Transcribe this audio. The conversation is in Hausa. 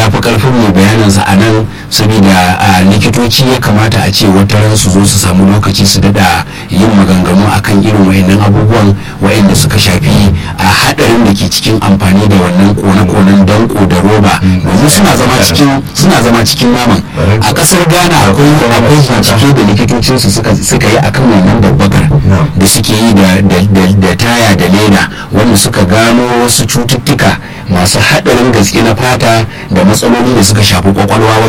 ya fi karfin mai bayaninsa a nan saboda likitoci ya kamata a ce wata ran su zo su samu lokaci su dada yin maganganu akan irin wayannan abubuwan wayanda suka shafi a hadarin da ke cikin amfani da wannan kone-konen danko da roba domin suna zama cikin suna zama cikin naman a kasar ghana akwai akwai bincike da likitocinsu suka suka yi akan wannan babbakar da suke yi da taya da leda wanda suka gano wasu cututtuka masu haɗarin gaske na fata da matsaloli da suka shafi kwakwalwa